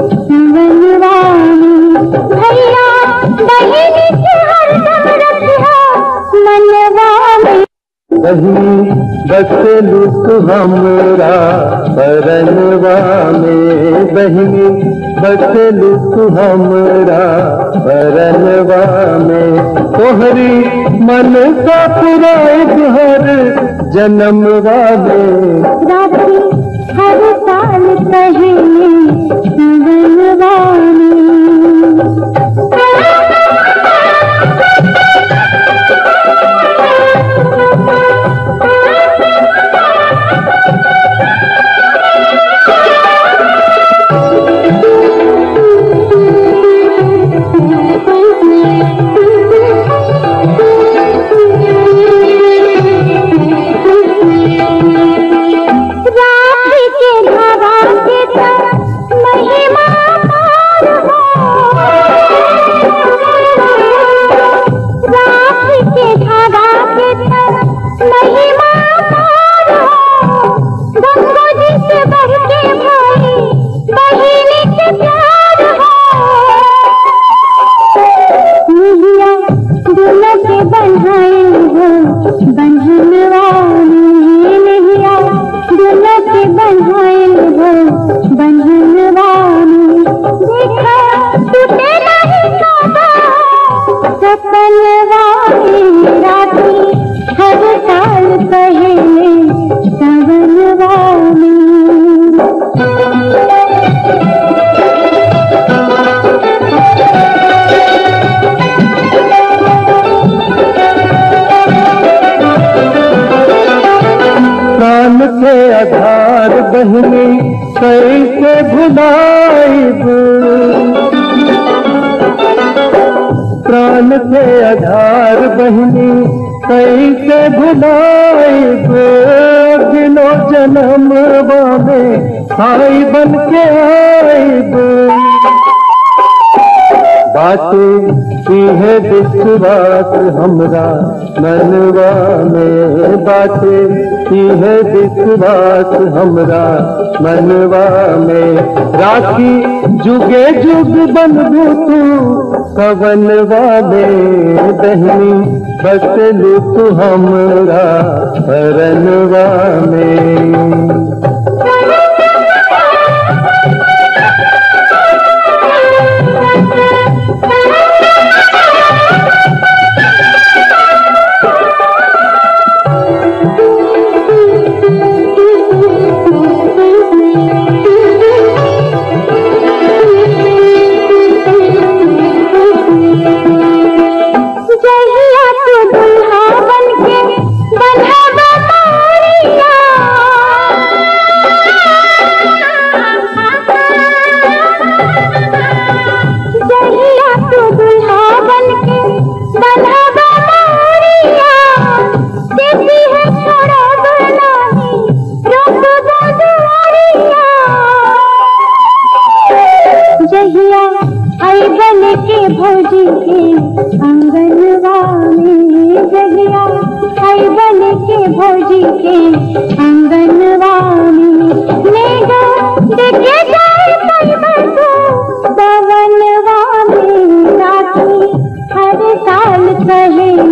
सवनवा में भैया बहन के हरदम रखिया मनवा में कहीं बसलू तू हमरा परनवा में बहिनी बसलू तू हमरा परनवा में तोहरी मन का पुराए हर जन्मवा में राखी हर साल पहले सवनवा राखी के धागा के तक महिमा पार हो राखी के धागा के तक महिमा पार हो गंगो जी से बढ़ के भाई बहिनी के प्यार हो निहिया दुल्हा के बन्हाए हो बंधनवा में निहिया दुल्हा के बन्हाए हो बंधनवा में देखा टूटे नहीं सदा सपनवा में राखी हर साल पहले सवनवा में प्राण के आधार बहनी कैसे भुलाइब प्राण के आधार बहनी कैसे भुलाइब दिनो जन्म में भाई बन के आइब बातें की है विश्वास हमरा मनवा में बातें की है विश्वास हमरा मनवा में राखी जुगे जुग बनबू तू कवनवा में दहनी बसलू तू हमरा परनवा में जहिया तू दुल्हा बनके बन्हावा मोरिया जहिया तू दुल्हा बनके बन्हावा मोरिया देती है छोड़ा बनाही रोक दुआरिया जहिया आई बन के भौजी के अंगनवा में जहिया आई बन के भौजी के अंगनवा में मेघा देखे जाए पर्वतो पवनवा में राखी हर साल कहे